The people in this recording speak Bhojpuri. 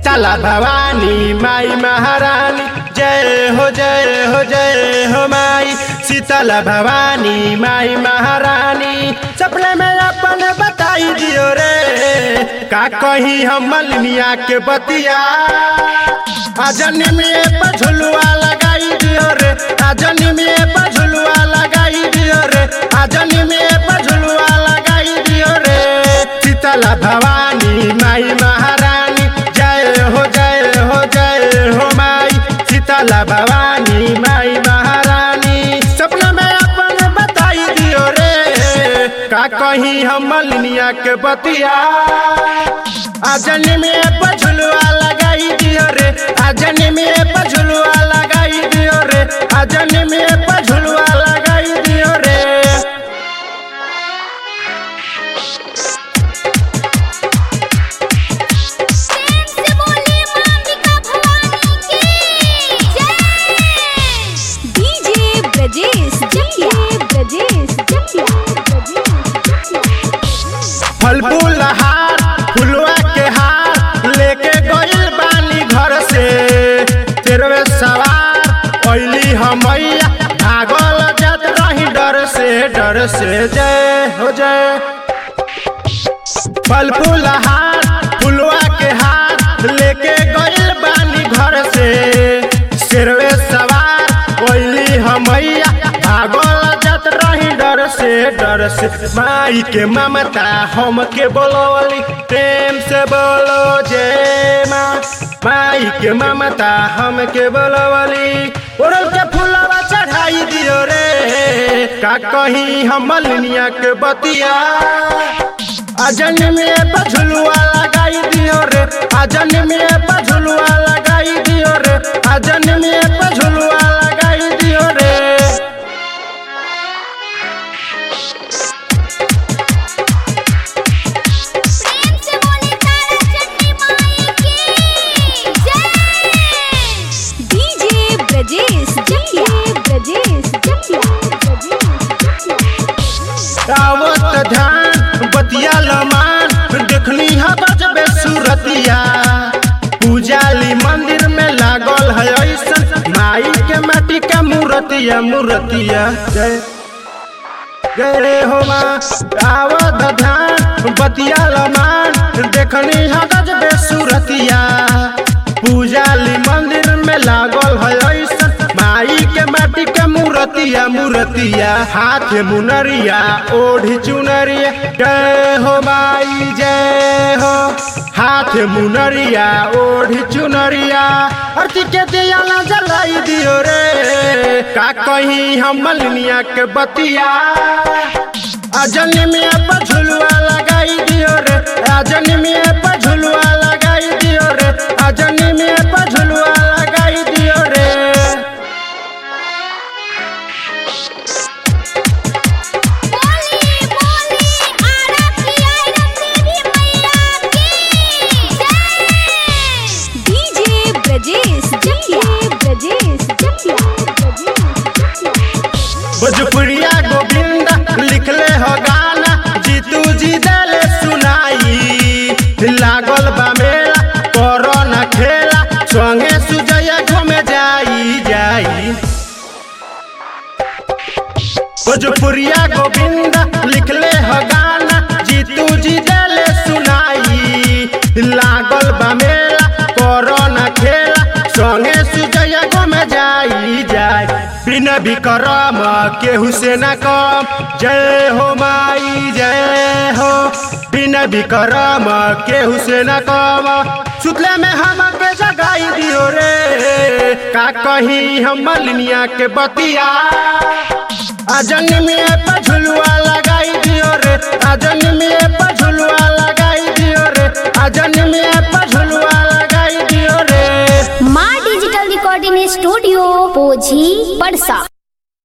शीतला भवानी माई महारानी जय हो जय हो जय हो माई शीतला भवानी माई महारानी सपने में अपन बताई दियो रे का कहीं हम मलनिया के बतिया आजनी में पझुलुआ लगाई दियो रे आजनी में पझुलुआ लगाई दियो रे आजनी में पझुलुआ लगाई दियो रे शीतला भवानी माई महारानी जय हो जय हो जय हो माई शीतला भवानी माई महारानी सपना में अपन बताई दियो रे का कहीं हम मलनिया के बतिया आजनी में पझुलुआ लगाई दियो रे आजनी में पझुलुआ लगाई दियो रे आजनी में पझुलुआ लगाई दियो रे प्रेम से बोलिए मांगिका भवानी की जय डीजे ब्रजेश जकिया ब्रजेश जकिया फल फूल हार फुलवा के हार लेके गइल बानी घर से तेरवे सवार ओइली हमैया भागल जात रही डर से डर से जय हो जय फल फूल हार फुलवा के हार लेके गइल बानी घर से शेरवे सवार ओइली हमैया भागल जात रही डर से डर से माई के ममता हम के बोलोली प्रेम से बोलो जय माँ माई के ममता हम के बोलोली ओरल के फूलवा चढ़ाई दियो रे का कहीं हम मलनिया के बतिया अजन में पझुलुआ लगाई दियो रे अजन में पझुलुआ लगाई दियो रे अजन में पझुलुआ लगाई दियो रे प्रेम से बोलिए तारा चंडी माई की जय डीजे ब्रजेश जकिया ब्रजेश जकिया आवत ध्यान बतिया लमान देखनी हा बजबे सूरतिया पूजाली मंदिर में लागल है ऐसन माई के माटी का मूर्तिया मूर्तिया जय जय हो माँ आवत ध्यान बतिया लमान देखनी हा गजबे सूरतिया पूजाली मंदिर में लागल है ऐसन माई के माटी के मूर्तिया मूर्तिया हाथ मुनरिया ओढ़ी चुनरिया जय हो माई जय हो हाथ मुनरिया ओढ़ी चुनरिया अर्थी के दिया ना जलाई दियो रे का कहीं हम मलनिया के बतिया अजन में पझुलुआ लगाई दियो रे अजन में पझुलुआ लगाई दियो रे अजन में पझुलुआ लगाई दियो रे बोली बोली आरा की आयरन देवी मैया की जय डीजे ब्रजेश जकिया ब्रजेश जकिया भोजपुरिया गोविंदा लिखले हो गाना जीतू जी दले सुनाई लागल बा मेला कोरोना खेला संगे सुजया घूमे जाई जाई भोजपुरिया गोविंदा लिखले हो गाना जीतू जी दले सुनाई लागल बा मेला कोरोना खेला संगे सुजया घूमे जाई जाई बिना विक्रम केहू से न कम जय हो माई जय हो बिना विक्रम केहू से न कम सुतले में हम के जगाई दियो रे का कहीं हम मलनिया के बतिया अजन में पझुलुआ लगाई दियो रे अजन में पझुलुआ लगाई दियो रे अजन में पझुलुआ लगाई दियो रे माँ डिजिटल रिकॉर्डिंग स्टूडियो पोझी परसा